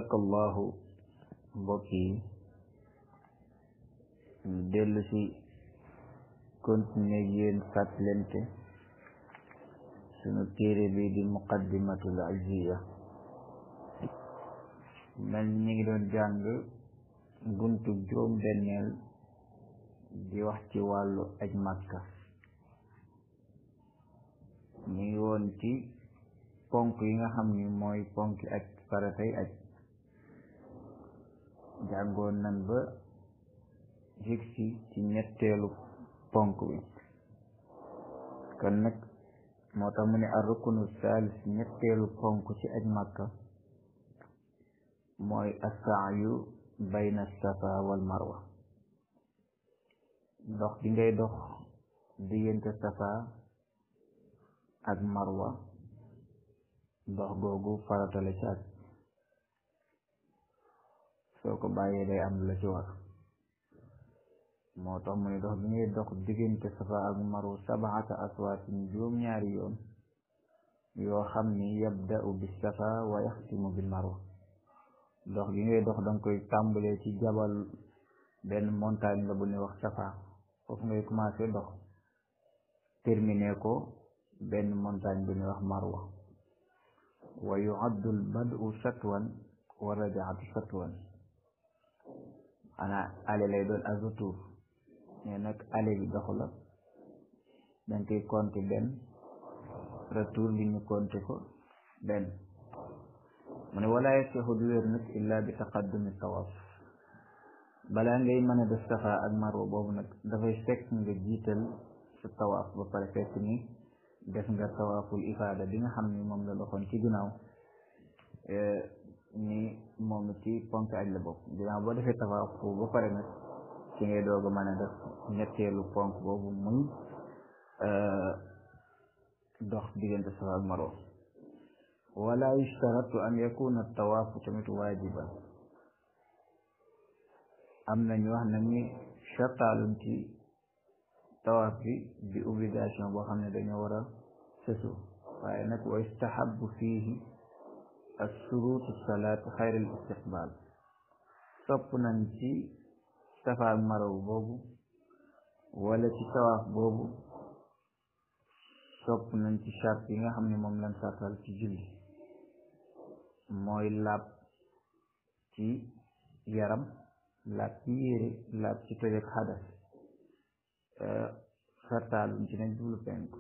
tabarakallahu mbokk yi dellu si continuer yéen fàttalente sunu téere bi di muqaddimatul aziya mel ñi ngi doon jàng buntu juróom benneel di wax ci wàllu aj màkka ñu ngi woon ci ponk yi nga xam ni mooy ponk aj faratay aj jàngoon nan ba jigsi ci ñetteelu ponk bi kon nag moo tax mu ne ar rukunu saalis ñetteelu ponk ci aj màkka mooy assaayu bayna safa wal marwa dox di ngay dox diggante safa ak marwa dox googu farata la ci aj soo ko bàyyee day am la ci war moo tax mu ne dox bi ngay dox diggante safa ak marwa sabaata aswaatin juróom-ñaari yoon yoo xam ni yabda'u bis safa wa yaxtimu bil marwa dox gi ngay dox danga koy tàmbalee ci jabal benn montagne la bu ne wax safa foofu ngay commencé dox terminé ko benn montagne bu ne wax marwa wa yu'addu al bad'u satwan wa rajaatu satwan ana ale lay doon ak retour mais nag ale bi dox la dañ koy compter benn retour bi ñu compter ko benn mu ne wala yasixu du wér nag illa bi taqaddumi tawaaf balaa ngay mën a def safa ak marwa boobu nag dafay fekk nga jiital sa tawaaf ba pare fekk ni def nga tawaaful ifaada bi nga xam ni moom la doxoon ci ginnaaw ni moom ci ponk aj la bokk ginnaaw boo defee tawaaf foofu ba pare nag ci ngay doog a mën a def ñetteelu ponk boobu muy dox diggante safa ak marwa wala yushtaratu an yakuna tawaafu tamit waajiban am na ñu wax na ni sartaalum ci tawaaf bi bi obligation boo xam ne dañoo war a sësu waaye nag wa yustahabu fiihi assurutu salaat xayril istiqbaal sopp nañ ci safa ak marwa boobu wala ci tawaaf boobu sopp nañ ci sart yi nga xam ne moom lañ sartal ci julli mooy laab ci yaram laab ci yére laab ci tojeg xadas sartaalum ci nañ jublu penku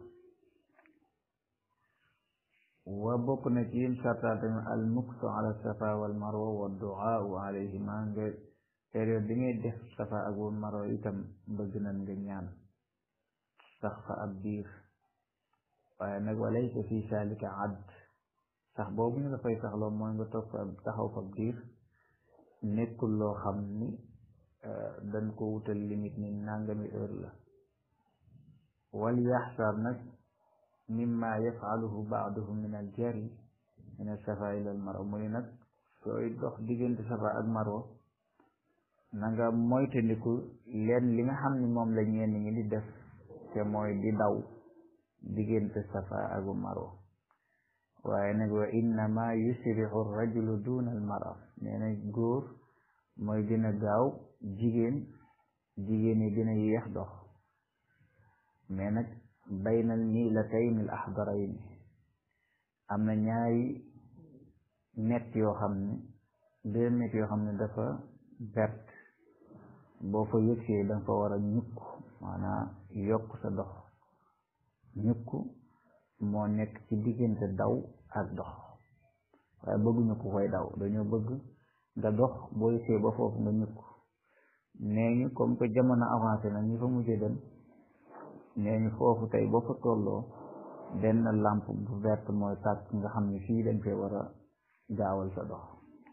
wa bokk na ci yim sartaal tamit al muksu ala safa wal marwa wa duaau alayhima nga période bi ngay def safa ak wal marwa itam bëgg nañ nga ñaan sax fa ab biir waaye nag walaysa fi salika add sax boobu ñu dafay saxloo mooy nga toog fa taxaw fa biir nekkul loo xam ni dañ ko wutal limite ni nangami heure la wal yaxsar nag mimma yafaluhu baaduhum min al jari min al safa ila al marwa mu ni nag sooy dox diggante safa ak marwa na nga moytandiku leen li nga xam ni moom la ñenn ñi di def te mooy di daw diggante safa ak marwa waaye nag wa innama yusrihu rajulu duna al mara nee na góor mooy gën a gaaw jigéen jigéen yi gën a yéex dox mais nag baynal niilatayn al axdarayn am na ñaari net yoo xam ne deux net yoo xam ne dafa vert boo fa yëgsee danga fa war a ñukk maanaam yokk sa dox ñukk moo nekk ci diggante daw ak dox waaye bëgguñu ko koy daw dañoo bëgg nga dox boo yëgsee ba foofu nga ñukk nee ñu comme que jamono avancé na ñu fa mujjee dem nee ñu foofu tey boo fa tolloo benn lampe bu verte mooy tàkk nga xam ne fii dañ koy war a gaawal sa dox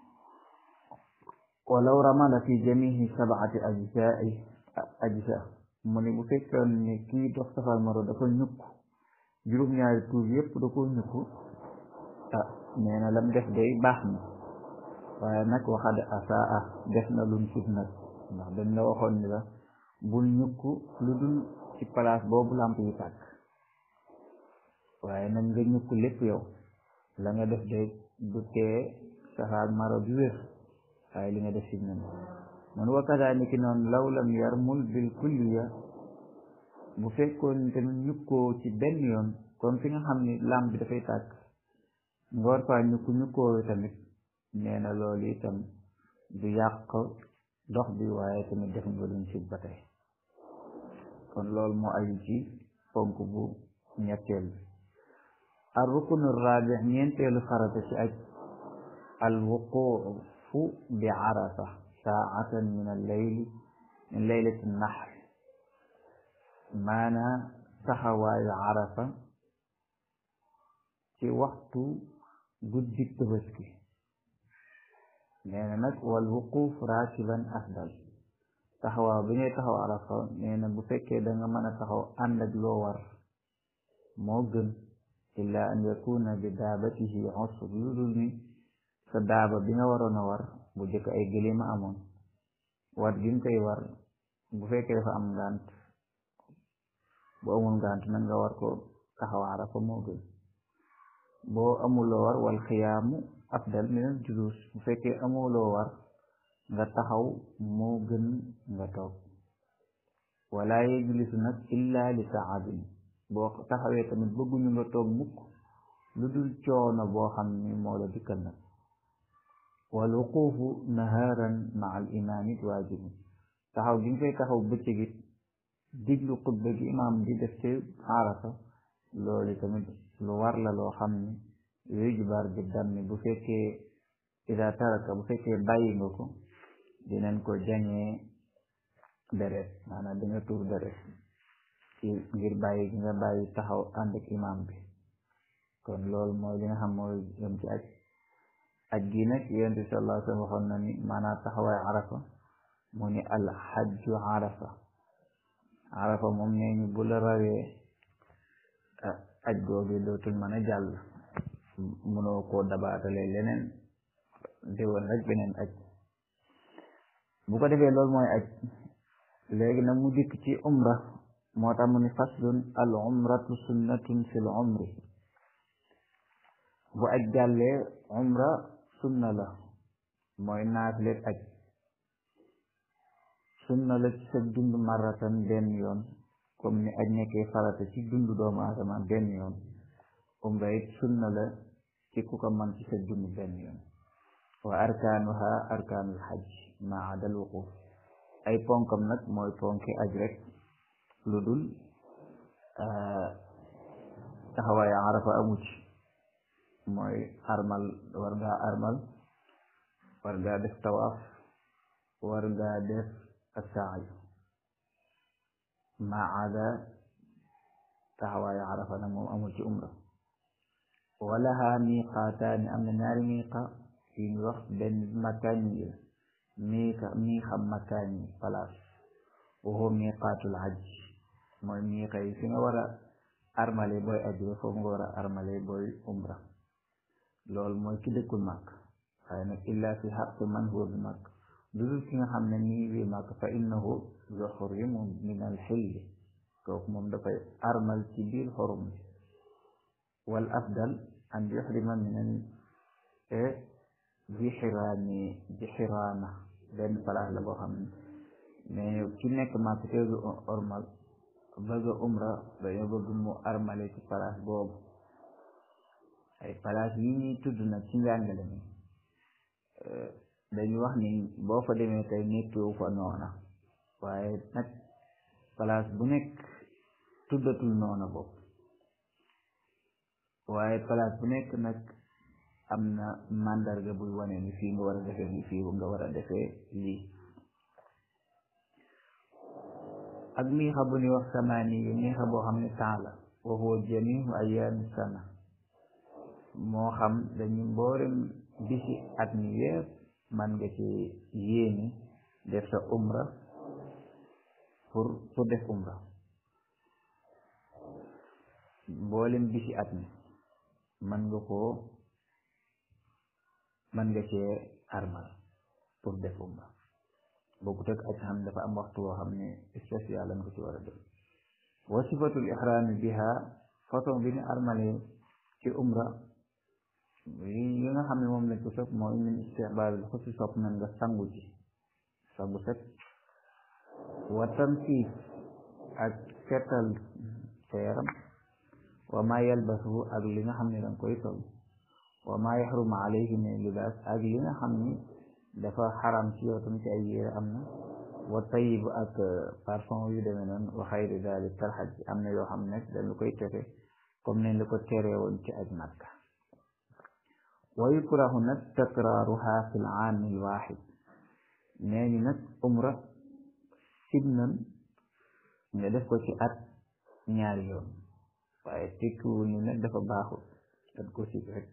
walaw ramala fi jamihi sabaati ajzai ajza mu ne bu fekkoon ne kii dox safal maro dafa ñukk juróom-ñaari tuur yépp da ko ñukk ah nee na lam def day baax na waaye nag waxad asaa def na luñ sib nag ndax dañ la waxoon ni la bul ñukk lu dul ci place boobu lamp yi tàkk waaye nag nga ñukk lépp yow la nga def day du tee safa ak maro bi wér waaye li nga def si nen mun wakkataa ni ki noonu law lam yarmul bil kulliya bu fekkoon tamit ñukkoo ci benn yoon comme fi nga xam ni lam bi dafay tàkk nga war faa ñukku ñukkoo tamit nee na loolu itam du yàq dox bi waaye tamit def nga luñ si ba tey kon loolu moo aju ci ponk bu ñetteel bi al rukunu rabi ñeenteelu farata ci aj al wuqufu bi arafa saatan min al layli min laylati nahr maanaa taxawaayu arafa ci waxtu guddi tabaski nee na nag wal wuquf rakiban afdal taxawaaw bi ngay taxaw arafa nee na bu fekkee da nga mën a taxaw ànd ak loo war moo gën illa an yakuna bi daabatihi usr lu dul ni sa daaba bi nga waroon a war bu jëkk ay gëlima amoon war gi nga koy war bu fekkee dafa am ngànt bu amul ngànt nag nga war ko taxaw arafa moo gën boo amuloo war wal xiyaamu afdal min al julus bu fekkee amuloo war nga taxaw moo gën nga toog wala yejlisu nag illa li taabin boo taxawee tamit bëgguñu nga toog mukk lu dul coono boo xam ni moo la dikkal nag wal wuquufu naharan ma al imaamit waajibu taxaw gi nga koy taxaw bëccëg it diglu xutba gi imaam di def ci arafa loolu tamit lu war la loo xam ni yujbar bi dammi bu fekkee ida taraka bu fekkee bàyyi nga ko dinañ ko jañee deret maanaam di nga tuur deret ci ngir bàyyi gi nga bàyyi taxaw ànd ak imaam bi kon loolu mooy li nga xam mooy yom ci aj aj gi nag yonent bi sallallahu alayhi wa sallam waxoon na ni maanaam taxawaay arafa mu ni al xajju arafa arafa moom nee ñu bu la rawee aj googu dootul mën a jàll mënoo koo dabaatale leneen déwoon rek beneen aj bu ko defee loolu mooy aj léegi nag mu dikk ci umra moo tax mu ni faslun al umratu sunnatun fil umri bu aj jàllee umra sunna la mooy naafileet aj sunna la ci sa dund marratan benn yoon comme ni aj nekkee farata ci dund doomu aadama benn yoon umra it sunna la ci ku ko man ci sa dund benn yoon wa arkaanuha arkaanul xaj ma adal wuquf ay ponkam nag mooy ponki aj rek lu dul taxawaay arafa amu ci mooy armal war ngaa armal war ngaa def tawaaf war ngaa def asaayu ma ada taxawaay arafa nag moom amul ci umra walaha miqaataani am na ñaari miqa yu ñu wax benn makkaan yi miiqa miixa makkaan yi place waxoo miqaatul hajj mooy miiqa yi fi nga war a armale booy aji ba foofu nga war a armale booy umra loolu mooy ki dëkkul màkk waaye nag illa fi xaq man huwa bi màkk lu dul ki nga xam ne nii bi màkk fa innahu yuxrimu min al xilli kooku moom dafay armal ci biir xorum bi wal afdal an yuxrima min al jixiraani jixiraana benn place la boo xam ne mais ki nekk màkk te du ormal bëgg umra dañoo bëgg mu armale ci place boobu ay place yi ñuy tudd nag ci njàngale mi dañu wax ni boo fa demee tey nekkewu fa noona waaye nag place bu nekk tuddatul noona bopp waaye place bu nekk nag am na màndarga buy wane ni fii nga war a defee ni fii nga war a defee lii ak miixa bu ñuy wax samaani yi miixa boo xam ne temps la wa huwa jamiu ayaami sana moo xam dañu mboolem bisi at mi yépp man nga ci yéeni def sa umra pour pour def umra mboolem bisi at mi man nga koo man nga cee armal pour def umra bokkut ak aj xam dafa am waxtu woo xam ne spécial lañ ko ci war a def wa sifatul ihrami biha façon bi ñu armale ci umra yi nga xam ne moom lañ ko sopp mooy min istihbaab bi xusi sopp nañ nga sangu ci sangu set wa tamsiis ak setal sa yaram wa ma yalbasu ak li nga xam ne danga koy sol wa ma yaxrumu alayhi min libaas ak li nga xam ni dafa xaram ci yow tam ci ay yére am na wa tayib ak parfum yu demee noonu wa xayri dalik kalxaj am na yoo xam ne dañ la koy tere comme nañ la ko teree woon ci aj Makka wa yukrahu nag takraaruha fi l aami l waxid nee ñu nag umra sib nan nga def ko ci at ñaari yoon waaye tekkiwul ni nag dafa baaxul dañ ko sib rek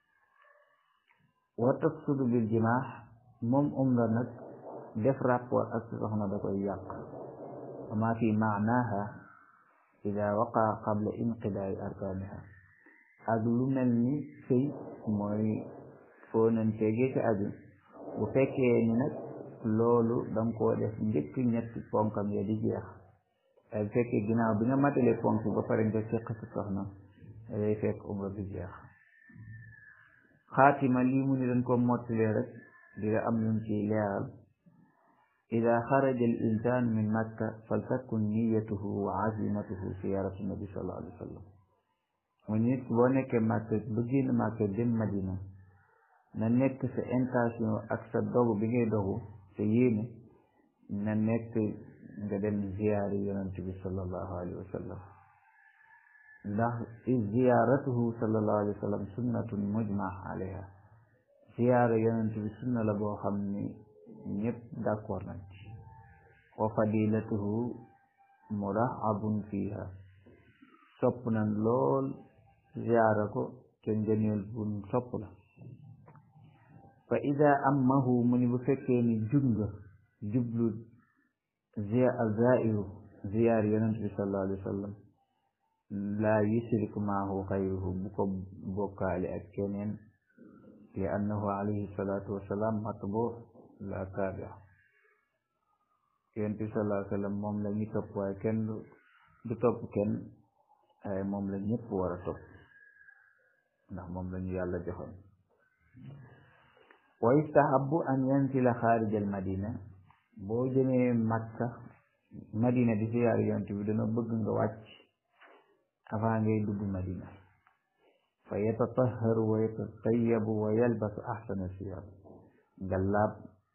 wa tafsudu bil jimaax moom umra nag def rapport ak soxna da koy yàq wa ma fi maanaha ida waqaa qabla inqidaai arkaaniha ak lu mel ni sëy mooy foo nañ tegee ci aju bu fekkee ni nag loolu danga koo def njëkk ñetti ponkam ya di jeex ay bu fekkee ginnaaw bi nga matale ponk ba pare nga seq si soxna day fekk umra bi jeex xaatima lii mu ni dañ ko mottalee rek di am luñ ciy leeral ida xaraja al insan min makka faltakun niyatuhu wa azimatuhu ziyaratu nabi sallallahu alayhi wa sallam mu nit boo nekkee makka ba génn makka dem madina na nekk sa intention ak sa dogu bi ngay dogu sa yéene na nekk nga dem ziyaari yonent bi sallallahu alayhi wa sallam ndax ziyaaratuhu sallallahu alayhi wa sallam sunnatun mujma alayha ziyaara yonent bi sunna la boo xam ni ñëpp d'accord nañ ci wa fadilatuhu murahabun fiha sopp nañ lool ziyaara ko te ngëneel bun sopp la fa ida ammahu mu ni bu fekkee ni jub nga jublu zairu ziyaar yonent bi sallallahu alayhi wa sallam laa yusriku maahu xayruhu bu ko bokkaale ak keneen li annahu alayhi salatu wasalaam matbu la taabia yonent bi sallallahu alayhi wa sallam moom la ñu topp waaye kenn du topp kenn waaye moom la ñëpp war a topp ndax moom la ñu yàlla joxoon wa yustahabu an yansila xaarij al madina boo jëmee makka madina di ziyaar yonent bi dana bëgg nga wàcc avant ngay dugg madina fa yatatahharu wa yatatayabu wa yalbasu ahsana siyab nga laab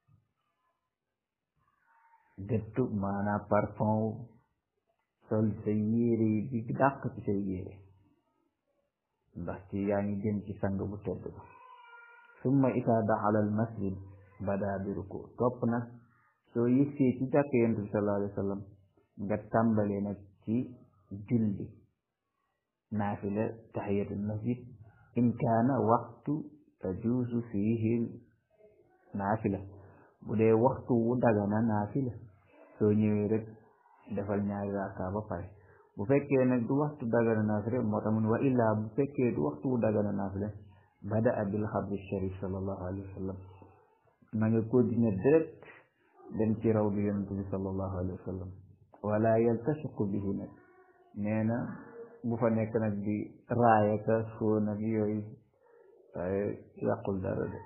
dettu maanaa parfum sol sa yére yi bi dàq ci say yére ndax ci yaa ngi jëm ci sang bu tedd ba summa ita daxala al masjid bada bi ruku topp nag soo yëgsee ci jàkk yonent bi sallallahu alayhi wa sallam nga tàmbale nag ci julli naafila tahiyatul masjid in kaana waxtu tajuusu fiihi naafila bu dee waxtu wu dagana naafila soo ñëwee rek defal ñaari raaka ba pare bu fekkee nag du waxtu dagana naafila moo tax mu ne wa illaa bu fekkee du waxtu wu dagana naafila bada bil xabri sharif sallallahu alayhi wa sallam na nga continuer direct dem ci raw bi yonent bi sallallahu alayhi wa sallam wala yaltasiqu bihi nag nee na bu fa nekk nag di raaya ka soo nag yooyu waaye yàqul dara de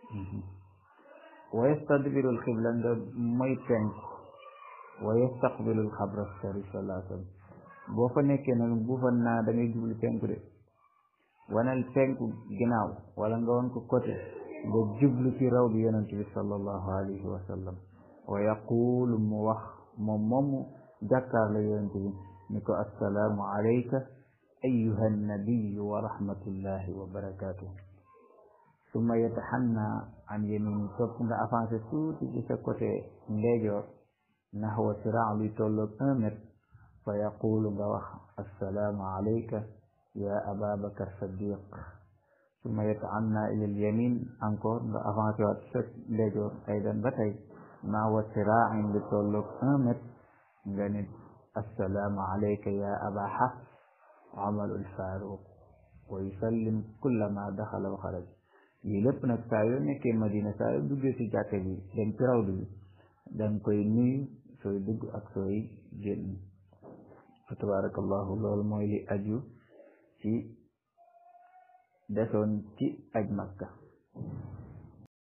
wa yastadbiru alxibla nga mooy penku wa yastaqbilu alxabra sharif sallallahu alayhi wa sallam boo fa nekkee nag bu fa naa da ngay jublu penku de wanal penku ginnaaw wala nga wan ko côté nga jublu ci raw bi yonent bi sallallahu alayhi wa sallam wa yaqulu mu wax moom moomu jàkkaarla yonent bi ni ko assalaamu alayka ayuha nabiyu wa rahmatullahi wa barakatuh summa yataxanna an yamini topp nga avancé tuuti ci sa côté ndeyjoor naxwa siraa luy tolloog un mètre fa yaqulu nga wax assalaamu alayka ya ababakar saddiq summa yataanna ila al yamin encore nga avancé waat sa ndeyjoor aydan ba tey naxwa siraa lu tolloog un mètre nga nit assalaamu alayka ya aba xafs amalu lfaaruq wa yusallim kullama daxala wa xaraj lii lépp nag saa yoo nekkee madina saa yoo duggee si jàkka bi dem ci rawdu bi danga koy nuyu sooy dugg ak sooy génn fa tabarakallahu loolu mooy li aju ci desoon ci aj makka